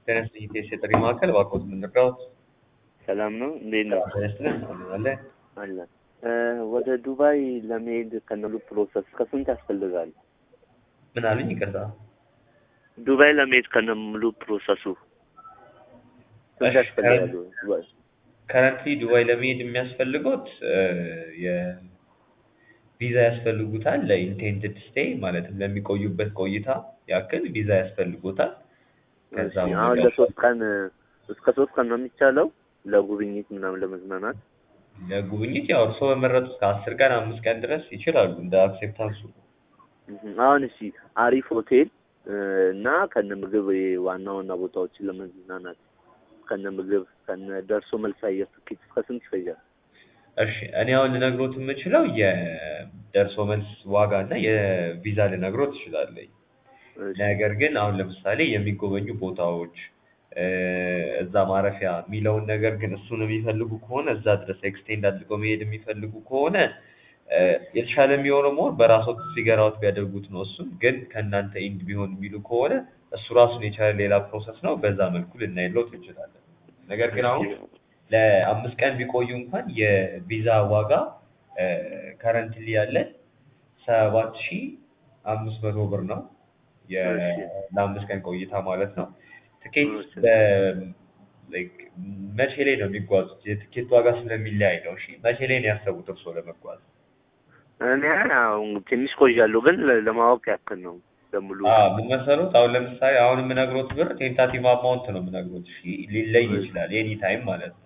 ተነስ የጥሪ ማዕከል እባክዎት ምንርዳዎት? ሰላም ነው? እንዴት ነው? ተነስተን አለ አለ ወደ ዱባይ ለመሄድ ከነሉ ፕሮሰስ ከስንት ያስፈልጋል? ምን አሉኝ? ይቅርታ ዱባይ ለመሄድ ከነሙሉ ፕሮሰሱ ስንት እሺ፣ ያስፈልጋሉ? ከረንትሊ ዱባይ ለመሄድ የሚያስፈልጎት የቪዛ ያስፈልጉታል። ለኢንቴንድድ ስቴይ ማለትም ለሚቆዩበት ቆይታ ያክል ቪዛ ያስፈልጎታል። ከዛ እሺ፣ አሁን ለሶስት ቀን እስከ ሶስት ቀን ነው የሚቻለው ለጉብኝት ምናምን ለመዝናናት ለጉብኝት ያው እርስዎ በመረጡት ከአስር ቀን አምስት ቀን ድረስ ይችላሉ እንደ አክሴፕታንሱ። እህ፣ አሁን እሺ አሪፍ ሆቴል እ፣ እና ከነ ምግብ ዋና ዋና ቦታዎችን ለመዝናናት ከነ ምግብ ከነ ደርሶ መልስ አየር ትኬት እስከ ስንት ይፈጃል? እሺ እኔ አሁን ልነግሮት የምችለው የደርሶ መልስ ዋጋ እና የቪዛ ልነግሮት እችላለሁ። እሺ፣ ነገር ግን አሁን ለምሳሌ የሚጎበኙ ቦታዎች እ፣ እዛ ማረፊያ የሚለውን ነገር ግን እሱን የሚፈልጉ ከሆነ እዛ ድረስ ኤክስቴንድ አድርገው መሄድ የሚፈልጉ ከሆነ እ፣ የተሻለ የሚሆነው መሆን በራስዎት ፊገር አውት ቢያደርጉት ነው። እሱም ግን ከእናንተ ኢንድ ቢሆን የሚሉ ከሆነ እሱ ራሱን የቻለ ሌላ ፕሮሰስ ነው። በዛ መልኩ ልናይሎት እንችላለን። ነገር ግን አሁን ለአምስት ቀን ቢቆዩ እንኳን የቪዛ ዋጋ ከረንትሊ ያለ ሰባት ሺ አምስት መቶ ብር ነው። የ- እሺ። ለአምስት ቀን ቆይታ ማለት ነው። ትኬት እሺ። በ- like መቼ ላይ ነው የሚጓዙት? የትኬት ዋጋ ስለሚለያይ ነው። እሺ መቼ ላይ ነው ያሰቡት እርስዎ ለመጓዝ? እኔ አሁን ትንሽ ቆያለሁ፣ ግን ለ- ለማወቅ ያክል ነው ለሙሉ አዎ ምን መሰሎት? አሁን ለምሳሌ አሁን የምነግሮት ብር ቴንታቲቭ አማውንት ነው የምነግሮት። እሺ ሊለይ ይችላል ኤኒ ታይም ማለት ነው።